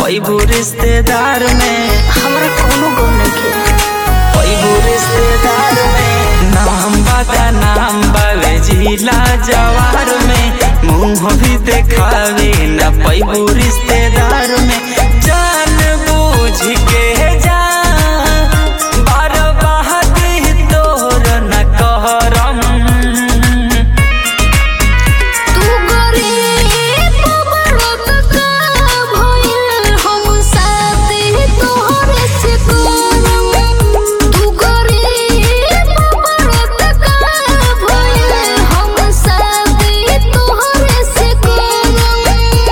पैबू रिश्तेदार में हमरा कोनो गम नइखे पैबू रिश्तेदार में नाम बता नाम बावे जिला जवार में मुंह भी देखावे न पैबू रिश्तेदार में जान बूझ के जा बार बहादी तोर न कहरम तू गरीब बड़त का भइल हम साथी तोहरे से करम तू गरीब बड़त का भइल हम साथी तोहरे से करम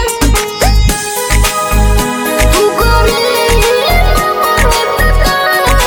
तू गरीब बड़त का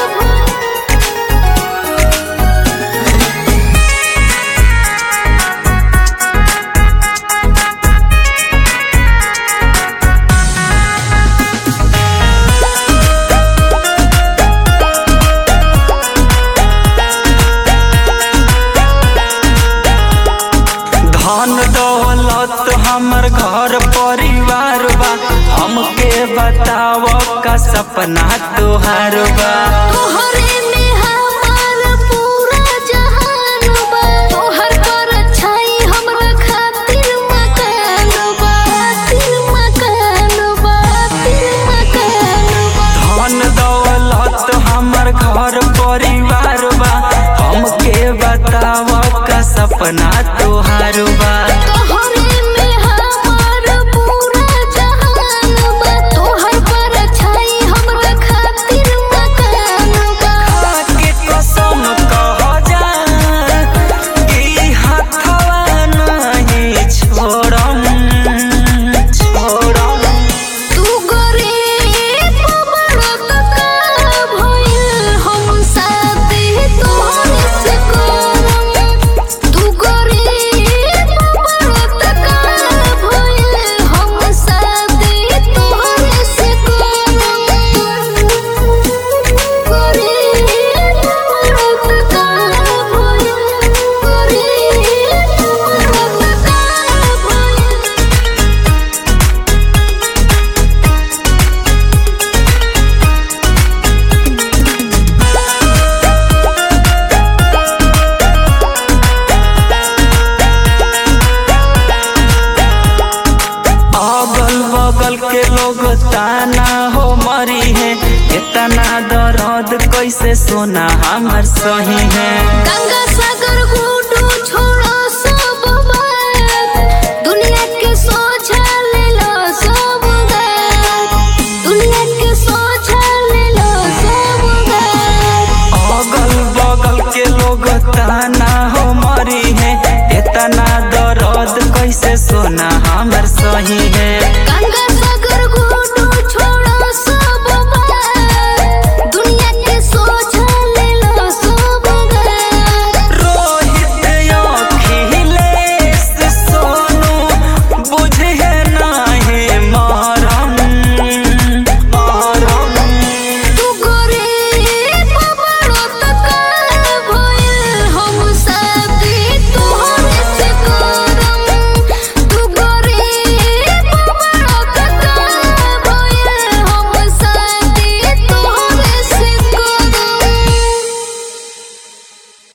धन दौलत हमर घर परिवार बा हमके बताव का सपना तोहार बा तोहरे में हमार पूरा जहान बा तोहर पर छाई हमरा खातिर मकान बा खातिर मकान बा खातिर मकान बा धन दौलत हमर घर परिवार बा हमके बताव का सपना तोहार बा तोहरे में हमार पूरा जहान बा तोहर पर छाई हमरा खातिर मकान बा के कसम कह जा कि हाथवा नहीं छोड़म छोड़म तू गरीब बड़त का भइल हम साथी तोहरे से करम तू गरीब बड़त का भइल हम साथी तोहरे से करम गरीब बड़त का भइल गरीब बड़त का भइल अगल बगल के लोग ताना हो मरी है इतना दर्द कैसे सोना हमर सही है गंगा सागर गुडू छोड़ो सब बात दुनिया के सोचा ले लो सब बात दुनिया के सोचा ले लो सब बात अगल बगल के लोग ताना हो मरी है इतना दर्द कैसे सोना हमर सही है गंगा